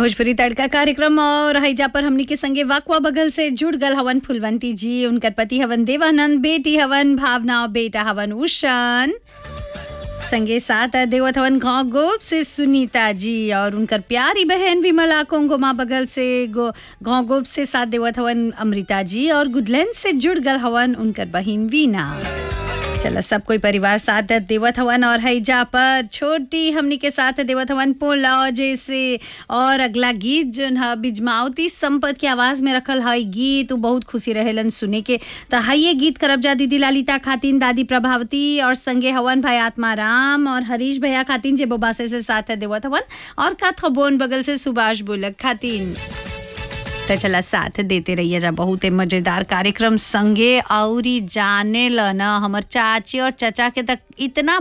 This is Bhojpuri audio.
भोजपुरी तड़का कार्यक्रम और हैजा पर हमनी के संगे वाकवा बगल से जुड़ गल हवन फुलवंती जी उनकर पति हवन देवानंद बेटी हवन भावना और बेटा हवन उषान संगे साथ देवत हवन गाँव गोप से सुनीता जी और उनकर प्यारी बहन विमला कोंगोमा बगल से गो गाँव गोप से साथ देवत हवन अमृता जी और गुडलैंड से जुड़ गल हवन उनकर बहिन वीना चलो सब कोई परिवार साथ देवत हवन और हैजा पर छोटी हमनी के साथ देवत हवन पोला जैसे और अगला गीत जोन है बिजमावती संपत के आवाज में रखल है गीत उ बहुत खुशी रहेलन सुने के तो हाइये गीत करब जा दीदी लालिता खातिन दादी प्रभावती और संगे हवन भाई आत्मा राम और हरीश भैया खातिन जे बोबासे से साथ देवत हवन और का बोन बगल से सुभाष बोलक खातिन तो चला साथ देते रहिए जा बहुत मजेदार कार्यक्रम संगे औरी जाने ल न हमर चाची और चचा के तक इतना